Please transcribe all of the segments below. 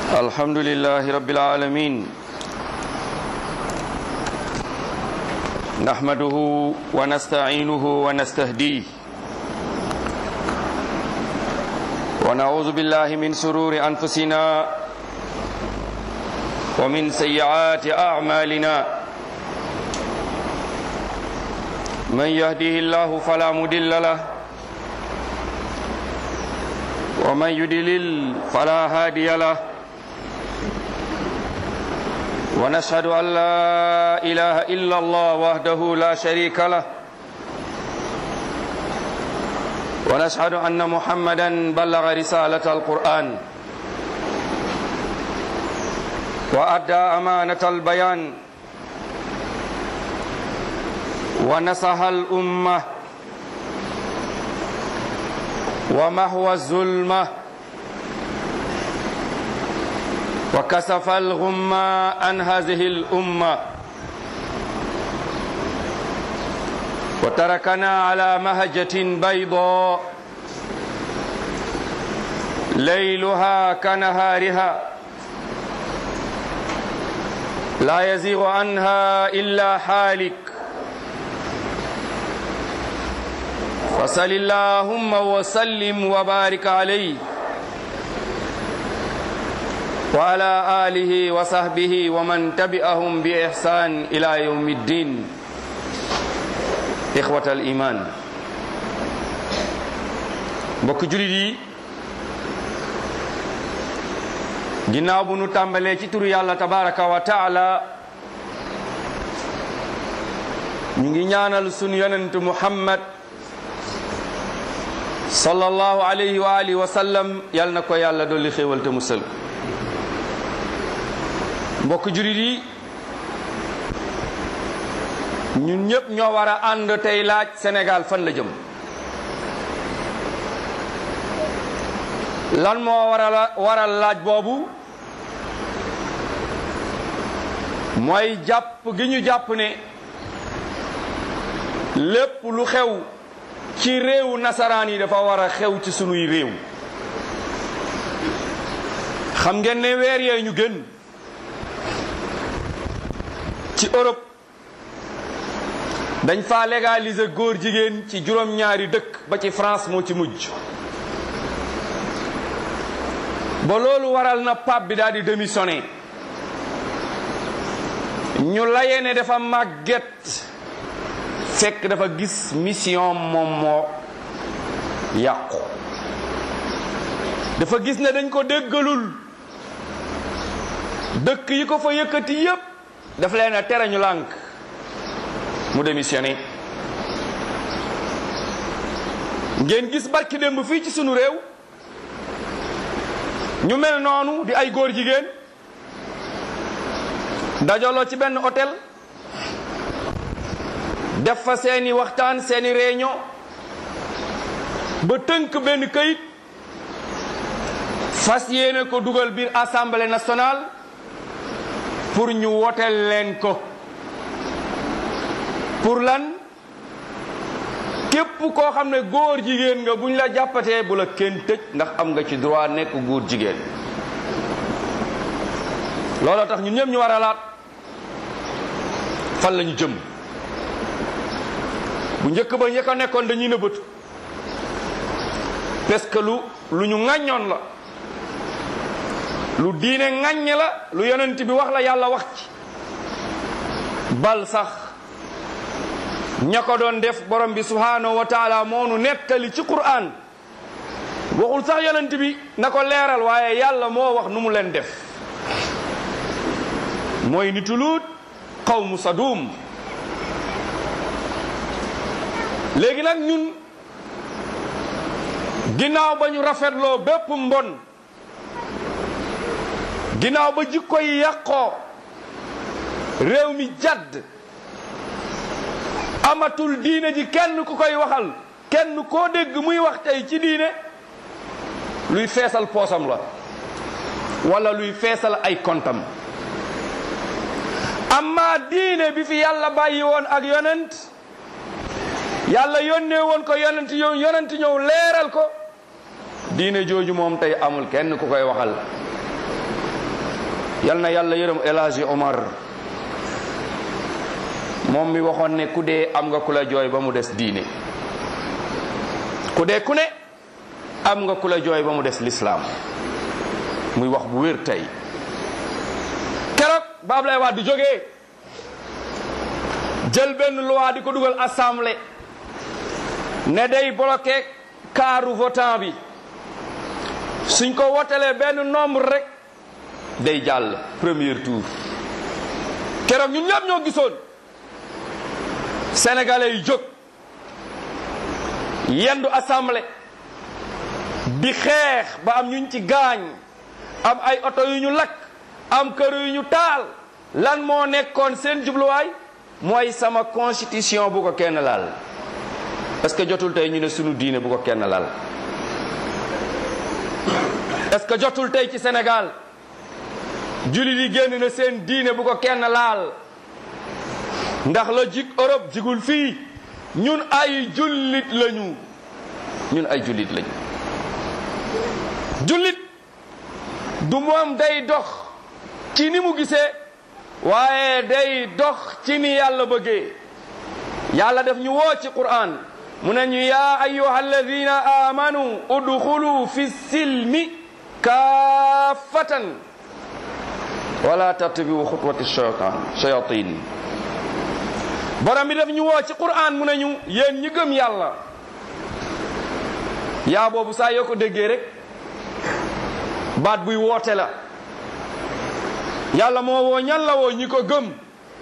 الحمد لله رب العالمين نحمده ونستعينه ونستهديه ونعوذ بالله من سرور أنفسنا ومن سيئات أعمالنا من يهده الله فلا مضل له ومن يدلل فلا هادي له ونشهد أن لا إله إلا الله وحده لا شريك له ونشهد أن محمدا بلغ رسالة القرآن وأدى أمانة البيان ونصح الأمة ومحو الظلمة وكسف الغمة عن هذه الأمة وتركنا على مهجة بيضاء ليلها كنهارها لا يزيغ عنها إلا حالك فصل اللهم وسلم وبارك عليه وعلى آله وصحبه ومن تبعهم بإحسان إلى يوم الدين إخوة الإيمان mbokk julit yi ginnaaw bu nu tàmbalee ci turu yàlla tabaraka wa taala ñu ngi ñaanal sunu yonent muhammad sallallahu alayhi wa alihi wa sallam yal na ko yàlla dolli xéewal te musal mbokk jurit yi ñun ñëpp ñoo war a ànd tey laaj Sénégal fan la jëm lan moo waral waral laaj boobu mooy jàpp gi ñu jàpp ne lépp lu xew ci réewu nasaraan yi dafa war a xew ci sunuy réew xam ngeen ne weer yee ñu gën ci Europe dañ fa légaliser góor jigéen ci juróom-ñaari dëkk ba ci France moo ci mujj ba loolu waral na pape bi daal di démissionné ñu layee ne dafa màgget fekk dafa gis mission moom moo yàqu dafa gis ne dañ ko déggalul dëkk yi ko fa yëkkati yépp daf leen a tere ñu lànk mu démissionné ngeen gis barki démb fii ci sunu réew ñu mel noonu di ay góor jigéen dajaloo ci benn hôtel def fa seeni waxtaan seeni réunion ba tënk benn këyit fas yéene ko dugal biir assemblée nationale pour ñu woteel leen ko pour lan képp koo xam ne góor jigéen nga buñ la jàppatee bu la kenn tëj ndax am nga ci droit nekk góor jigéen looloo tax ñun ñëpp ñu war a laat fan la ñu jëm bu njëkk ba ñëkk a nekkoon dañuy nëbbatu parce que lu lu ñu ŋàññoon la lu diine ŋàññ la lu yonent bi wax la yàlla wax ci bal sax ña ko doon def borom bi subhanahu wa taala moonu nettali ci Qur'an waxul sax yonent bi na ko leeral waaye yàlla moo wax nu mu leen def mooy nitu Luut qawmu Sadum léegi nag ñun ginnaaw ba ñu rafetloo bépp mbon ginnaaw ba jikko yi yàqoo réew mi jadd amatul diine ji kenn ku koy waxal kenn koo dégg muy wax tey ci diine luy feesal poosam la wala luy feesal ay kontam amma diine bi fi yàlla bàyyi woon ak yonent yàlla yónnee woon ko yonent yow yonent ñëw leeral ko diine jooju moom tey amul kenn ku koy waxal yal na yàlla yërëm El Hadji Omar moom mi waxoon ne ku dee am nga ku la jooy ba mu des diine ku dee ku ne am nga ku la jooy ba mu des lislaam muy wax bu wér tey keroog ba Ablaye Wade di jógee jël benn loi di ko dugal assemblée ne day bloqué kaaru votant bi suñ ko wotelee benn nombre rek day jàll premier tour keroog ñun ñëpp ñoo gisoon sénégalais yi jóg yendu assemblée di xeex ba am ñuñ ci gaañ am ay oto yu ñu lakk am kër yu ñu taal lan moo nekkoon seen jubluwaay mooy sama constitution bu ko kenn laal est-ce que jotul tey ñu ne sunu diine bu ko kenn laal est-ce que jotul tey ci Sénégal jullit yi génn na seen diine bu ko kenn laal ndax la jig Europe jigul fii ñun ay jullit lañu ñun ay jullit lañu jullit du moom day dox ci ni mu gisee waaye day dox ci ni yàlla bëggee yàlla def ñu woo ci Qur'an mu ne ñu yaa ayyuha alladina amanu udxulu fi silmi kaafatan wala tattabiu xutwati shaytan shayatin borom bi def ñu woo ci Qur'an mu ne ñu yéen ñi gëm yàlla yaa boobu saa yoo ko déggee rek baat buy woote la yàlla moo woo ñan la woo ñi ko gëm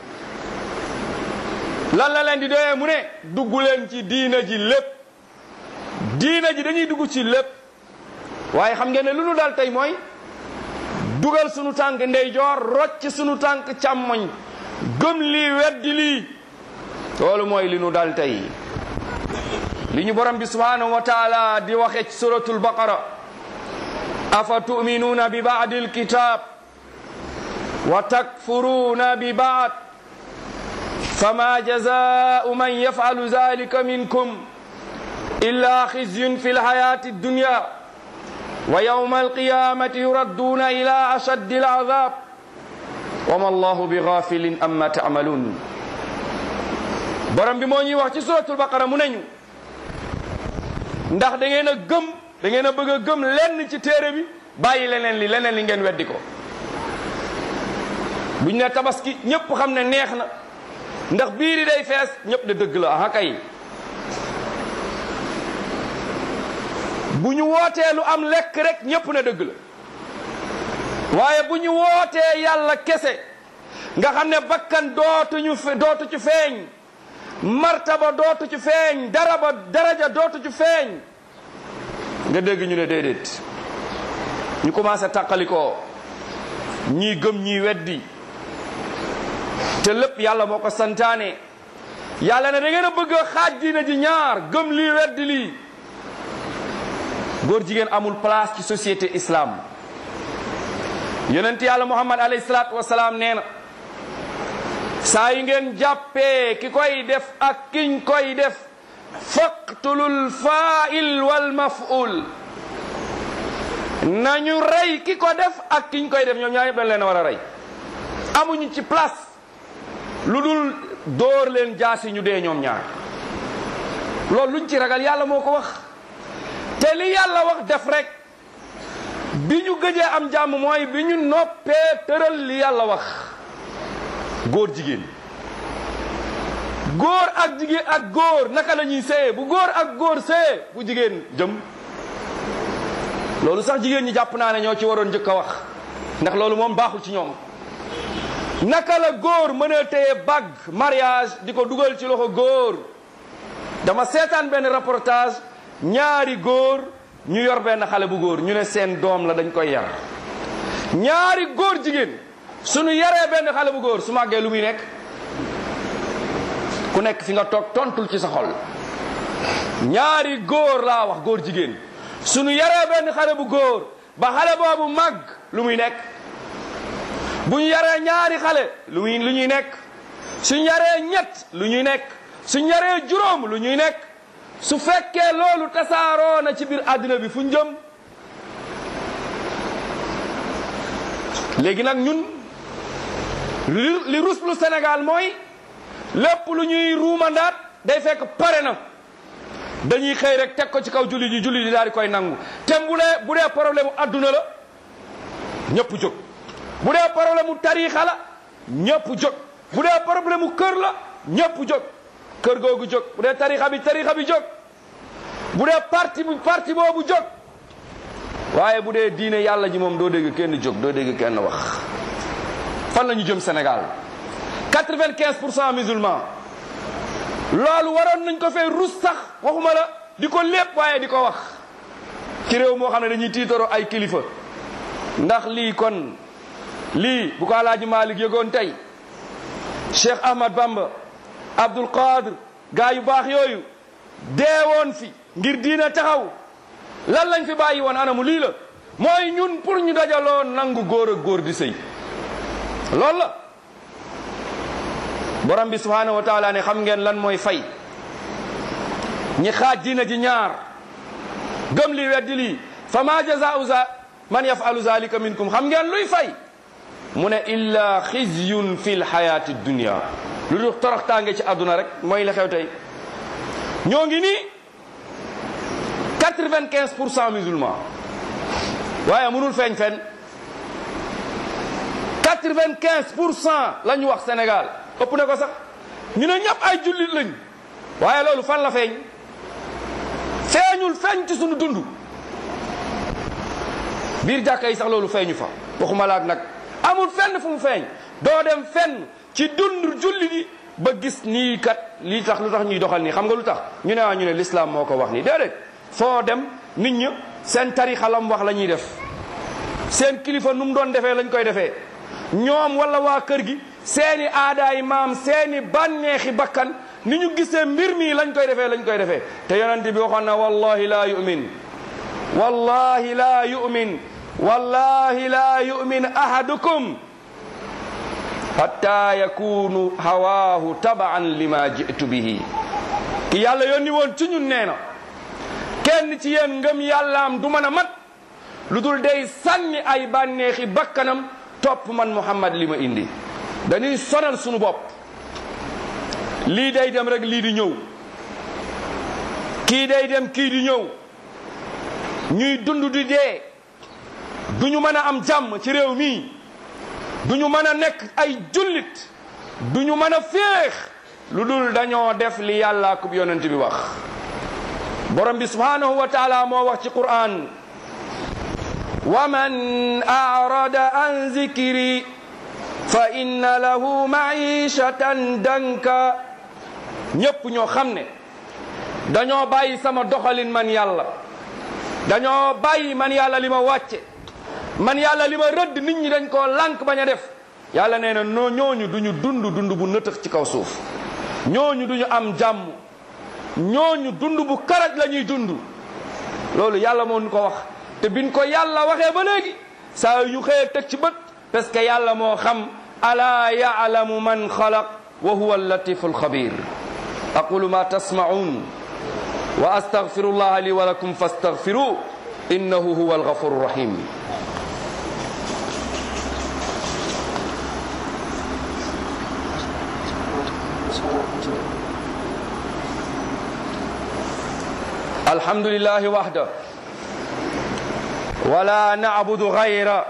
lan la leen di doyee mu ne dugg leen ci diina ji lépp diina ji dañuy dugg ci lépp waaye xam ngeen ne lu nu dal tey mooy dugal sunu tànk ndeyjoor rocc sunu tànk càmmoñ gëm lii weddi lii loolu mooy li nu dal tey li ñu borom bi subhanahu wa taala di waxe ci suratul baqara afa tuminuuna bi baadi alkitab wa takfuruuna bi baad fama jazau man yafcalu zalika minkum illa khizyun fi lhayati addunya wa yawma alqiyamati yuradduuna ila ashaddi alazab wa ma allahu bi ghafilin amma tacmalun borom bi moo ñuy wax ci suratul baqara mu neñu ndax da ngeen a gëm da ngeen a bëgg a gëm lenn ci téere bi bàyyi leneen li leneen li ngeen weddi ko buñ ne tabaski ñëpp xam ne neex na ndax biiri day fees ñëpp de dëgg la aha kay bu ñu wootee lu am lekk rek ñëpp ne dëgg la waaye bu ñu wootee yàlla kese nga xam ne bakkan dootuñu dootu ci feeñ martaba dootu ci feeñ daraba daraja dootu ci feeñ nga dégg ñu ne déedéet ñu commencé tàqalikoo ñii gëm ñii weddi te lépp yàlla moo ko santaane yàlla ne da ngeen a bëgg a xaaj diina ji ñaar gëm lii weddi lii góor jigéen amul place ci société islam yonent yàlla muhammad alayhi salaatu wasalaam nee na saa yi ngeen jàppee ki koy def ak kiñ koy def faqtulul fa'il wal maf'ul nañu rey ki ko def ak kiñ koy def ñoom ñaar yëpp dañ leen a war a rey amuñu ci place lu dul dóor leen jaasi ñu dee ñoom ñaar loolu luñ ci ragal yàlla moo ko wax te li yàlla wax def rek bi ñu gëjee am jàmm mooy bi ñu noppee tëral li yàlla wax góor jigéen góor ak jigéen ak góor naka la ñuy séye bu góor ak góor séye bu jigéen jëm loolu sax jigéen ñi jàpp naa ne ñoo ci waroon njëkk a wax ndax loolu moom baaxul ci ñoom naka la góor mën a téye bague mariage di ko dugal ci loxo góor dama seetaan benn reportage ñaari góor ñu yor benn xale bu góor ñu ne seen doom la dañ koy yar ñaari góor jigéen suñu yaree benn xale bu góor su màggee lu muy nekk ku nekk fi nga toog tontul ci sa xol ñaari góor laa wax góor jigéen suñu yaree benn xale bu góor ba xale boobu màgg lu muy nekk bu ñu yaree ñaari xale lu muy lu ñuy nekk suñ yaree ñett lu ñuy nekk suñ yaree juróom lu ñuy nekk su fekkee loolu tasaaroo na ci biir àddina bi fu ñu jëm léegi nag ñun li li ruslu Sénégal mooy lépp lu ñuy ruumandaat day fekk pare na dañuy xëy rek teg ko ci kaw julli ji julli ji daal di koy nangu te bu dee bu dee problème mu adduna la ñëpp jóg bu dee problème mu tariixa la ñëpp jóg bu dee problème mu kër la ñëpp jóg kër googu jóg bu dee tariixa bi tariixa bi jóg bu dee parti bi parti boobu jóg waaye bu dee diine yàlla ji moom doo dégg kenn jóg doo dégg kenn wax fan la ñu jëm Sénégal quatre-vingt-quinze pour cent musulmans loolu waroon nañ ko fee rus sax waxuma la di ko lépp waaye di ko wax ci réew moo xam ne dañuy tiitaroo ay kilifa ndax lii kon lii bu ko alaaji Malik yëgoon tey Cheikh Ahmad Bamba Abdul Qadir gaa yu baax yooyu deewoon fi ngir diine taxaw lan lañ fi bàyyi woon anamu lii la mooy ñun pour ñu dajaloo nangu góor ak góor di sëy loolu la borom bi subhanahu wa taala ne xam ngeen lan mooy fay ñi xaaj diina ji ñaar gëm li weddi lii fa ma jazaau za man yafalu zalika minkum xam ngeen luy fay mu ne illa xizyun fi lxayati dunia lu dul toroxtaange ci àdduna rek mooy la xew tey ñoo ngi nii quatre-vingt-quinze pour cent musulmans waaye mënul feeñ fenn quatre-vingt-quinze pour cent la ñu wax Sénégal ëpp na ko sax ñu ne ñëpp ay jullit lañ waaye loolu fan la feeñ feeñul feeñ ci sunu dund biir jàkka yi sax loolu feeñu fa waxuma laak nag amul fenn fu mu feeñ doo dem fenn ci dund jullit yi ba gis nii kat lii tax lu tax ñuy doxal nii xam nga lu tax ñu ne waa ñu ne l'islam moo ko wax nii déedéet foo dem nit ñi seen tarixa lam wax la ñuy def seen kilifa nu mu doon defee lañ koy defee ñoom wala waa kër gi seeni aadaay maam seeni bànneexi bakkan ni ñu gisee mbir mi lañ koy defee lañ koy defee te yonent bi waxoon na wallahi laa yu'min wallahi laa yu'min wallahi laa yu'min ahadukum hatta yakunu hawaahu tabaan lima jitu bihi ki yàlla yónni woon ci ñun nee na kenn ci yéen ngëm yàllaam du mën a mat lu dul day sànni ay bànneexi bakkanam topp man Muhammad li ma indi dañuy sonal sunu bopp lii day dem rek lii di ñëw kii day dem kii di ñëw ñuy dund di dee du ñu mën a am jàmm ci réew mii du ñu mën a nekk ay jullit du ñu mën a féex lu dul dañoo def li yàlla kub yonent bi wax borom bi subhanahu wa taala moo wax ci Qur'an wa man arada an zikri fa inna lahu maishatan danka ñépp ñoo xam ne dañoo bàyyi sama doxalin man yàlla dañoo bàyyi man yàlla li ma wàcce man yàlla li ma rëdd nit ñi dañ koo lànk bañ a def yàlla nee na noo ñooñu duñu dund dund bu nëtëx ci kaw suuf ñooñu duñu am jàmm ñooñu dund bu karaj la ñuy dund loolu yàlla moo ñu ko wax te biñ ko yàlla waxee ba léegi saa yu xëyee teg ci bët parce que yàlla moo xam alaa yaalamu man xalaq wa huwa allatifu alxabir aqulu ma tasmaun wa astaghfiru llah li wa lakum fastaghfiru innahu huwa alghafuru rahim الحمد لله وحده ولا نعبد غيره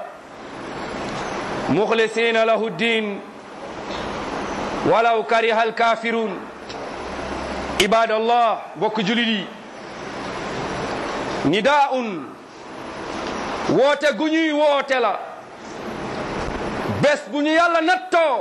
مخلصين له الدين ولو كره الكافرون عباد الله بوك جلدي نداء woote gu ñuy woote la bés bu ñu yàlla nattoo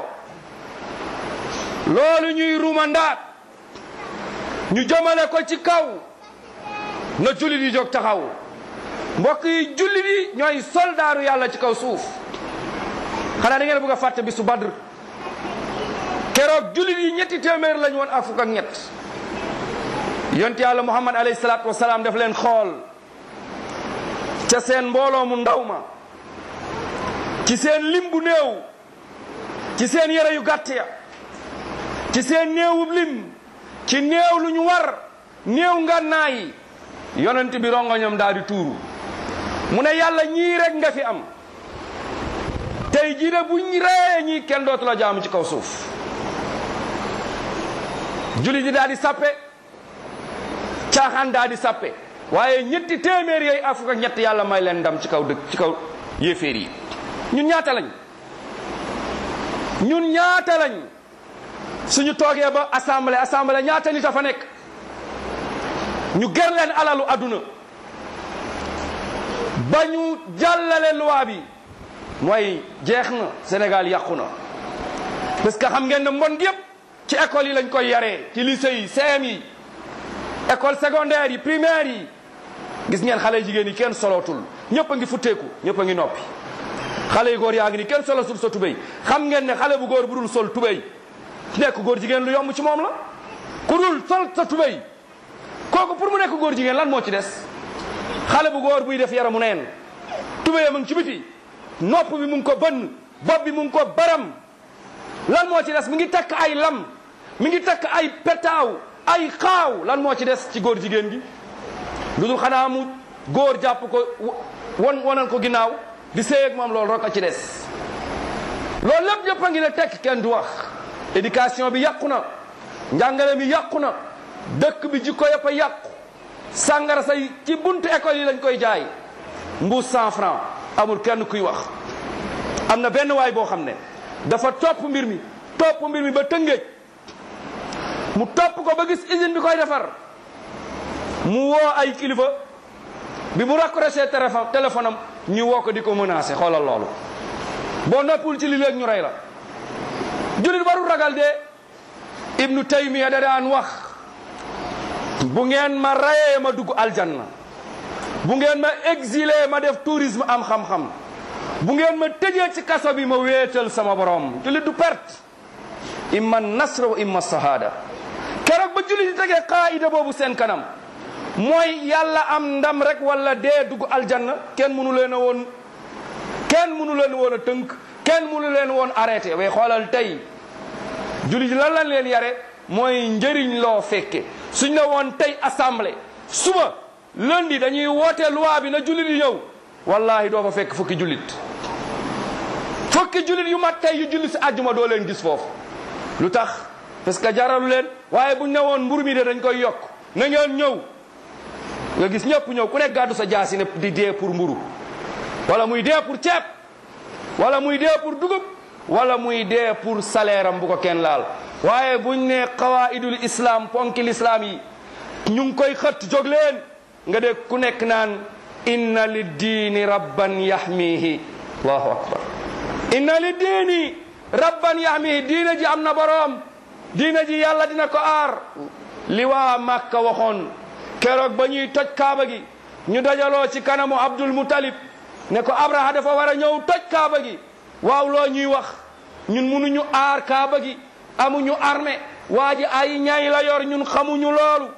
loolu ñuy rumandaat ñu jëmale ko ci kaw na jullit yi jóg taxaw mbokk yi jullit yi ñooy soldaaru yàlla ci kaw suuf xanaa da ngeen bëgg a fàtte bisu badr keroog jullit yi ñetti téeméer lañ woon ak fukk ak ñett yonent yàlla muhammad alayhi salaatu wasalaam daf leen xool ca seen mbooloo mu ndaw ma ci seen lim bu néew ci seen yére yu gàtt ya ci seen néewub lim ci néew lu ñu war néew ngànnaay yi yonent bi rongoñam daal di tuuru mu ne yàlla ñii rek nga fi am te tey jii de buñ reyee ñi kenn dootu la jaamu ci kaw suuf julli di daal di sappe caaxaan daal di sappe waaye ñetti téeméer yooyu ak fukk ak ñett yàlla may leen ndam ci kaw dëkk ci kaw yéeféer yi ñun ñaata lañ ñun ñaata lañ suñu toogee ba assemblée assemblée ñaata nit a fa nekk ñu ger leen alalu adduna ba ñu jàllale loi bi mooy jeex na Sénégal yàqu na parce que xam ngeen ne mbon gi yëpp ci école yi lañ koy yaree ci lycée yi CM yi école secondaire yi primaire yi gis ngeen xale jigéen yi kenn solootul ñëpp a ngi futteeku ñëpp a ngi noppi xale yu góor yaa ngi ni kenn solotul sa tubéy xam ngeen ne xale bu góor bu dul sol tubéy nekk góor jigéen lu yomb ci moom la ku dul sol sa tubéy kooku pour mu nekk góor jigéen lan moo ci des xale bu góor buy def yaramu neen tubéyam a ngi ci biti nopp bi mu ngi ko bënn bopp bi mu ngi ko baram lan moo ci des mi ngi takk ay lam mi ngi takk ay petaaw ay xaaw lan moo ci des ci góor jigéen gi lu dul xanaa mu góor jàpp ko won wonal ko ginnaaw di séy ak moom loolu rek a ci des loolu lépp yëpp a ngi ne tekk kenn du wax éducation bi yàqu na njàngale mi yàqu na dëkk bi jikko yëpp a yàqu sàngara say ci buntu école yi lañ koy jaay mbuus cent franc amul kenn kuy wax am na benn waay boo xam ne dafa topp mbir mi topp mbir mi ba tëngéej mu topp ko ba gis usine bi koy defar mu woo ay kilifa bi mu raccroché téléphone téléphone am ñu woo ko di ko menacé xoolal loolu boo noppul ci li léegi ñu rey la julit warul ragal de ibnu taymiya da daan wax bu ngeen ma rayee ma dugg aljanna bu ngeen ma exilé ma def tourisme am xam-xam bu ngeen ma tëjee ci kaso bi ma wéetal sama borom julit du perte imma nasr wa imma sahada keroog ba julit di tegee qaida boobu seen kanam mooy yàlla am ndam rek wala dee dugg aljanna kenn mënu leen a woon kenn mënu leen woon a tënk kenn mënu leen woon arrêté way xoolal tey jullit lan lañ leen yare mooy njëriñ loo fekke suñ la woon tey assemblée suba lundi dañuy woote loi bi na jullit yi ñëw wallahi doo fa fekk fukki jullit fukki jullit yu mat tey yu jullit si àjjuma doo leen gis foofu lu tax parce que jaralu leen waaye buñ ne woon mburu mi de dañ koy yokk na ngeen ñëw nga gis ñëpp ñëw ku nekk gàddu sa jaasi ne di dee pour mburu wala muy dee pour ceeb wala muy dee pour dugub wala muy dee pour salaire am bu ko kenn laal waaye buñ ne qawaidul islam ponki l'islam yi ñu ngi koy xët jóg leen nga dégg ku nekk naan inna li diini rabban yahmihi allahu akbar inna li diini rabban yahmihi diina ji am na boroom diina ji yàlla dina ko aar li waa Màkka waxoon keroog ba ñuy toj kaaba gi ñu dajaloo ci kanamu Abdul Mutalib ne ko Abraha dafa war a ñëw toj kaaba gi waaw loo ñuy wax ñun munuñu aar kaaba gi amuñu armée waa ji ay ñay la yor ñun xamuñu loolu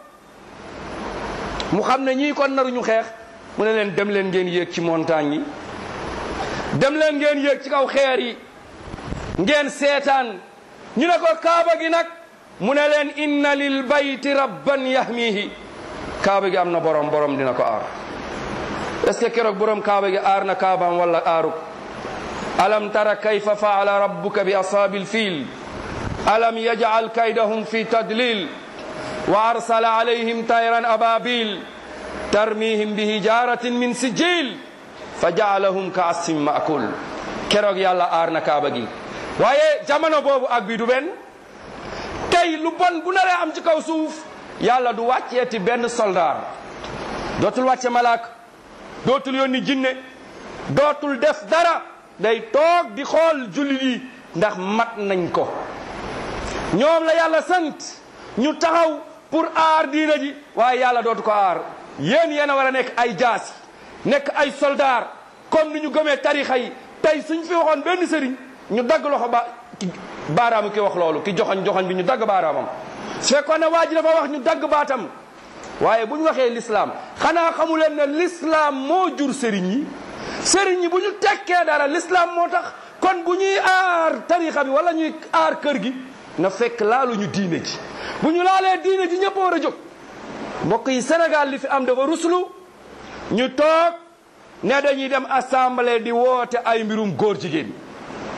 mu xam ne ñii kon naruñu xeex mu ne leen dem leen ngeen yéeg ci montagne yi dem leen ngeen yéeg ci kaw xeer yi ngeen seetaan ñu ne ko kaaba gi nag mu ne leen inna lil bayti rabban yahmihi kaaba gi am na borom borom dina ko aar est-ce que keroog borom kaaba gi aar na kaabaam wala aaru alam tara kayfa faala rabbuka bi ashaabil fiil alam yaj'al kaydahum fi tadlil wa arsala alayhim tayran ababil tarmihim bi hijaratin min sijil fa ja'alahum ka asfin ma'kul keroog yàlla aar na kaaba gi waaye jamono boobu ak bi du benn tey lu bon bu naree am ci kaw suuf yàlla du wàcceeti benn soldaar dootul wàcce malaak dootul yónni jinne dootul def dara day toog di xool jullit yi ndax mat nañ ko ñoom la yàlla sant ñu taxaw pour aar diina ji waaye yàlla dootu ko aar yéen yéen a war a nekk ay jaasi nekk ay soldaar comme ni ñu gëmee tarixa yi tey suñ fi waxoon benn sëriñ ñu dagg loxo ba baaraamu ki wax loolu ki joxoñ joxoñ bi ñu dagg baaraamam su fekkoon ne waa ji dafa wax ñu dagg baatam waaye bu ñu waxee l'islam xanaa xamu leen ne l'islam moo jur sëriñ yi sëriñ yi bu ñu tekkee dara l'islam moo tax kon bu ñuy aar tarixa bi wala ñuy aar kër gi na fekk laalu ñu diine ji bu ñu laalee diine ji ñëpp war a jóg mbokk yi Sénégal li fi am dafa ruslu ñu toog ne dañuy dem assemblée di woote ay mbirum góor jigéen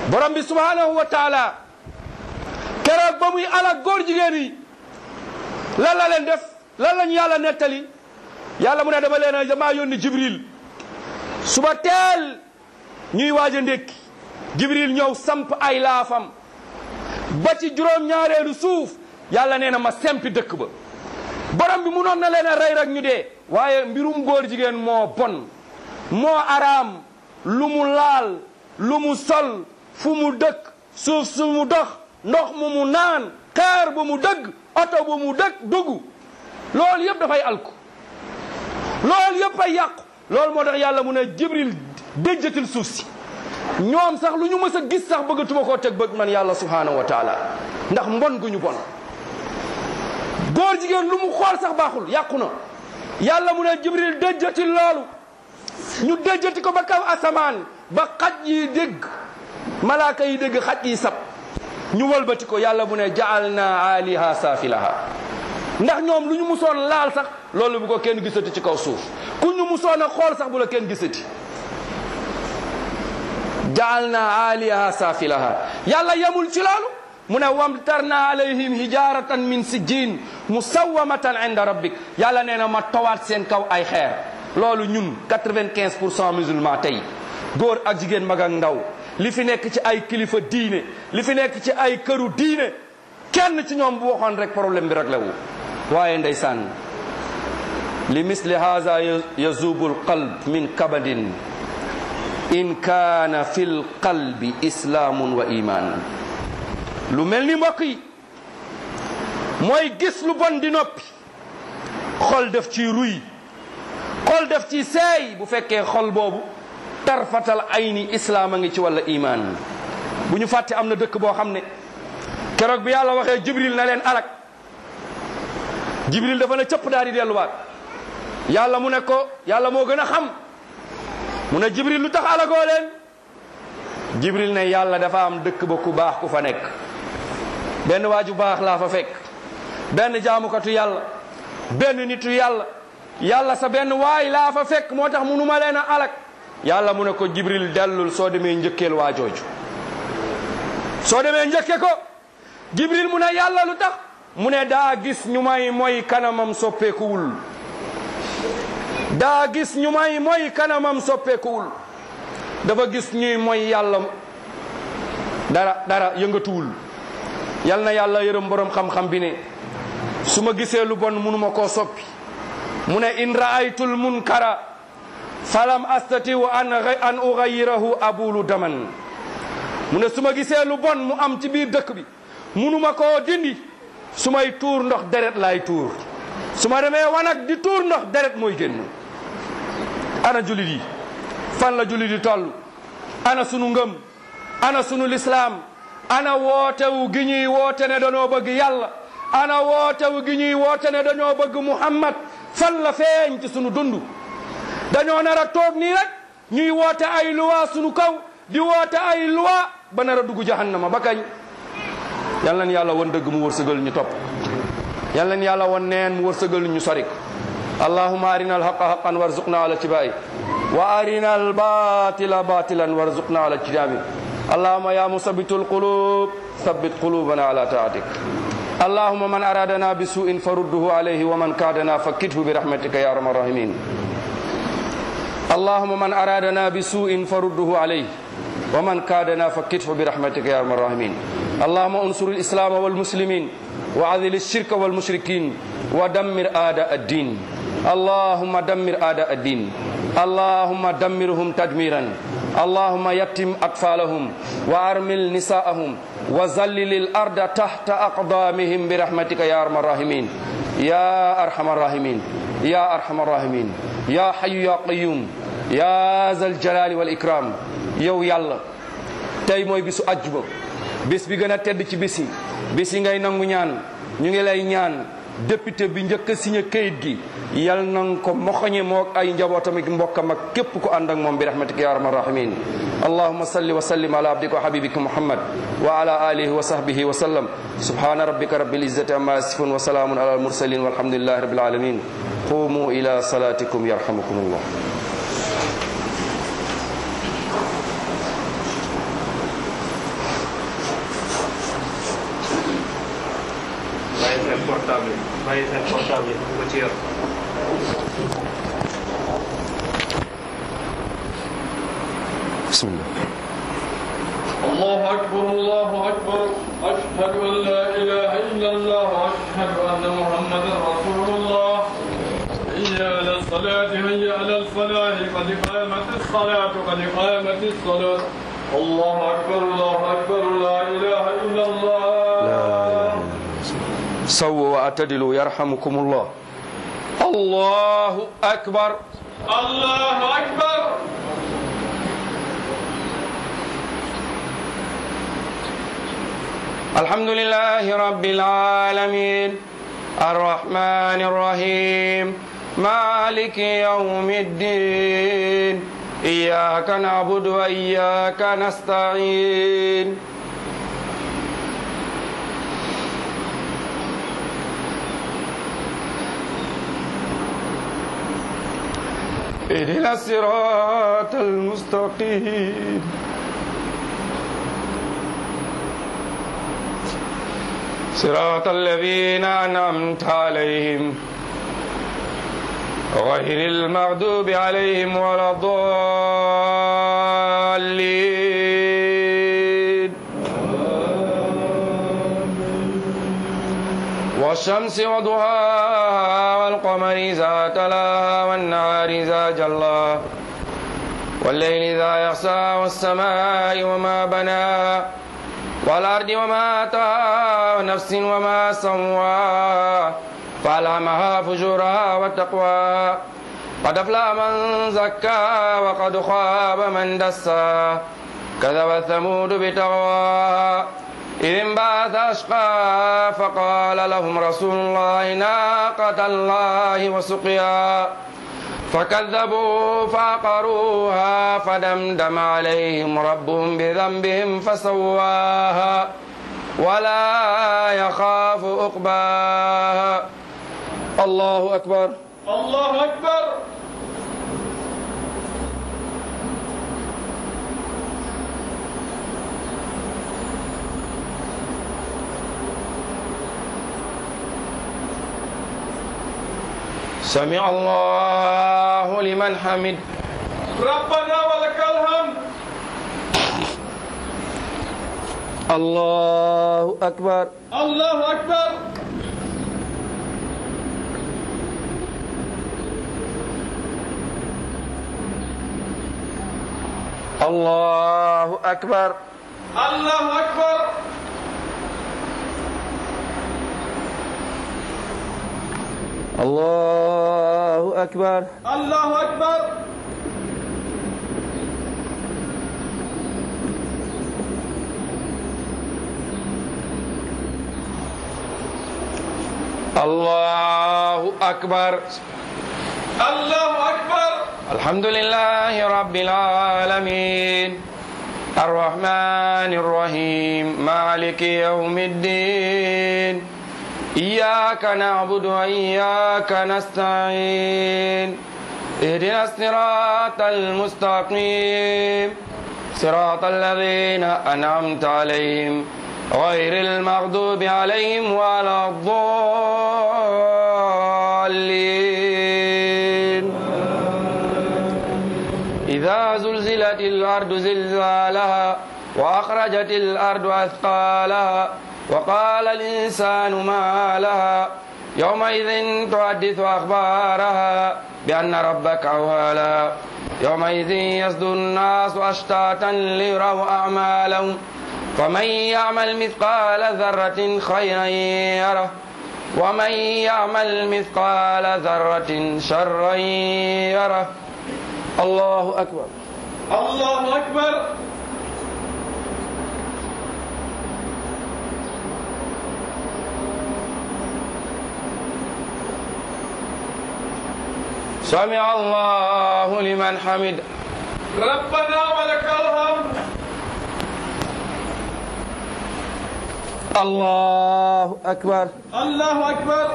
borom bi subhanahu wa taala keroog ba muy alak góor jigéen yi lan la leen def lan lañu yàlla nettali yàlla mu ne dama leen a damaa yónni jibril suba teel ñuy waaj a ndékki jibril ñëw samp ay laafam ba ci juróom-ñaareelu suuf yàlla nee na ma sempi dëkk ba borom bi munoon na leen a rey rek ñu dee waaye mbirum góor jigéen moo bon moo araam lu mu laal lu mu sol fu mu dëkk suuf su mu dox ndox mu mu naan xeer bu mu dëgg oto bu mu dëkk dugg loolu yëpp dafay alku loolu yëpp ay yàqu loolu moo tax yàlla mu ne jibril déjjatil suuf si ñoom sax lu ñu mës a gis sax bëggatuma koo teg bëgg man yàlla subhanahu wa taala ndax mbon gu ñu bon góor jigéen lu mu xool sax baaxul yàqu na yàlla mu ne jibril déjjatil loolu ñu déjjati ko ba kaw asamaan ba xaj yi dégg malaaka yi dégg xaj yi sab ñu wëlbati ko yàlla mu ne jaal na aliha saafilaha ndax ñoom lu ñu musoon laal sax loolu bu ko kenn gisati ci kaw suuf ku ñu musoon a xool sax bu la kenn gisati jaal na aliha saafilaha yàlla yemul ci loolu mu ne wamtarna alayhim hijaratan min sijjin musawamatan inda rabbik yàlla nee na ma tawaat seen kaw ay xeer loolu ñun 95 pour cent musulman tey góor ak jigéen mag ak ndaw li fi nekk ci ay kilifa diine li fi nekk ci ay këru diine kenn ci ñoom bu waxoon rek problème bi rek la wu waaye ndeysaan li misli haza yazubu alqalb min kabadin in kaana fi lqalbi islaamun wa iman lu mel ni mbokk yi mooy gis lu bon di noppi xol def ci ruy xol def ci seey bu fekkee xol boobu tarfatal ayni islaam a ngi ci walla iman bu ñu fàtte am na dëkk boo xam ne keroog bi yàlla waxee jibril na leen alak jibril dafa ne cëpp daal di delluwaat yàlla mu ne ko yàlla moo gën a xam mu ne jibril lu tax alagoo leen jibril ne yàlla dafa am dëkk ba ku baax ku fa nekk benn waaju baax laa fa fekk benn jaamukatu yàlla benn nitu yàlla yàlla sa benn waay laa fa fekk moo tax munu ma leen a alak yàlla mu ne ko jibril dellul soo demee njëkkeel waa jooju soo demee njëkke ko jibril mu ne yàlla lu tax mu ne daa gis ñu may mooy kanamam soppeekuwul daa gis ñu may mooy kanamam soppeekuwul dafa gis ñuy mooy yàlla dara dara yëngatuwul yal na yàlla yërëm borom xam-xam bi ne su ma gisee lu bon munuma koo soppi mu ne in raaytul munkara falam astatiu an an ugayirahu abulu daman mu ne su ma gisee lu bon mu am ci biir dëkk bi munuma koo dindi su may tuur ndox deret laay tuur su ma demee wanag di tuur ndox deret mooy génn ana julit yi fan la julit yi toll ana sunu ngëm ana sunu lislaam ana wootewu gi ñuy woote ne dañoo bëgg yàlla ana wootewu gi ñuy woote ne dañoo bëgg muhammad fan la feeñ ci sunu dund dañoo nar a toog nii rek ñuy woote ay luwa sunu kaw di woote ay luwa ba nar a dugg jahannama ba kañ yal nañ yàlla won dëgg mu wërsëgal ñu topp yal nañ yàlla won neen mu wërsëgal ñu sorik allahumma arina alhaqa haqan warzuqna ala tibai wa arina albatila batilan warzuqna ala tinabi اللهم يا مثبت القلوب ثبت قلوبنا على طاعتك اللهم من أرادنا بسوء فرده عليه ومن كادنا فكته برحمتك يا أرحم الراحمين اللهم من أرادنا بسوء فرده عليه ومن كادنا فكته برحمتك يا أرحم الراحمين اللهم انصر الإسلام والمسلمين وعذل الشرك والمشركين ودمر أعداء الدين اللهم دمر أعداء الدين اللهم دمرهم تدميرا اللهم يتم أطفالهم وأرمل نساءهم وزلل الأرض تحت أقدامهم برحمتك يا أرحم الراحمين يا أرحم الراحمين يا أرحم الراحمين يا حي يا قيوم يا ذا الجلال والإكرام yow yàlla tey mooy bisu ajjuba bis bi gën a tedd ci bis yi bis yi ngay nangu ñaan ñu ngi lay ñaan député bi njëkk a signé kayit gi yal nang ko moxoñe moog ay njabootam ak mbokkam ak képp ku ànd ak moom bi rahmatika ya arhamar rahimin allahumma salli wa sallim ala abdika wa habibika muhammad wa ala alihi wa sahbihi wa sallam subhana rabbika rabbil izzati amma yasifun wa salamun ala al mursalin walhamdulillahi rabbil alamin qumu ila salatikum yarhamukumullah caabi bu ko ci yor bismillah الله أكبر الله أكبر أشهد أن لا إله إلا الله وأشهد أن محمدا رسول الله هيا على الصلاة هيا على الفلاح قد قامت الصلاة قد قامت الصلاة الله أكبر الله أكبر لا إله إلا الله سووا واعتدلوا يرحمكم الله الله أكبر الله أكبر الحمد لله رب العالمين الرحمن الرحيم مالك يوم الدين إياك نعبد وإياك نستعين اهدنا الصراط المستقيم صراط الذين أنعمت عليهم غير المغضوب عليهم ولا الضالين والشمس وضحاها والقمر إذا تلاها والنهار إذا جلاها والليل إذا يغشى والسماء وما بناها والأرض وما أتاها ونفس وما سواها فألهمها فجورها وتقواها قد أفلح من زكاها وقد خاب من دساها كذب ثمود بتقواها إذ انبعث أشقاها فقال لهم رسول الله ناقة الله وسقياها فكذبوا فعقروها فدمدم عليهم ربهم بذنبهم فسواها ولا يخاف عقباها الله أكبر الله أكبر سمع الله لمن حمد ربنا ولك الحمد الله أكبر الله أكبر الله أكبر الله أكبر الله أكبر الله أكبر الله أكبر الله أكبر الحمد لله رب العالمين الرحمن الرحيم مالك يوم الدين إياك نعبد وإياك نستعين اهدنا الصراط المستقيم صراط الذين أنعمت عليهم غير المغضوب عليهم ولا الضالين إذا زلزلت الأرض زلزالها وأخرجت الأرض أثقالها وقال الإنسان ما لها يومئذ تحدث أخبارها بأن ربك أوهى لها يومئذ يصدر الناس أشتاتا ليروا أعمالهم فمن يعمل مثقال ذرة خيرا يره ومن يعمل مثقال ذرة شرا يره الله أكبر الله أكبر سمع الله لمن حمد ربنا ولك الحمد الله أكبر الله أكبر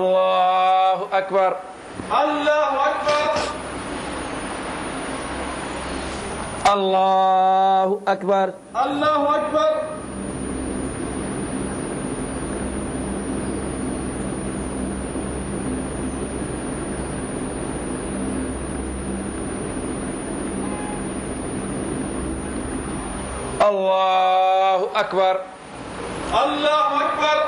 الله أكبر الله أكبر allahu akbar الله أكبر allahu akbar الله أكبر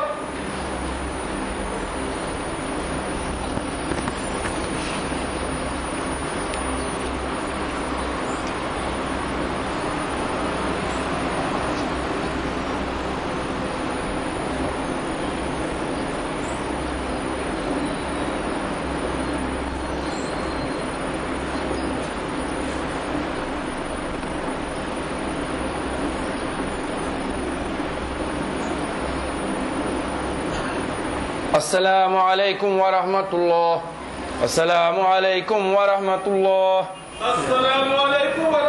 السلام عليكم ورحمة الله السلام عليكم ورحمة الله السلام عليكم ورحمة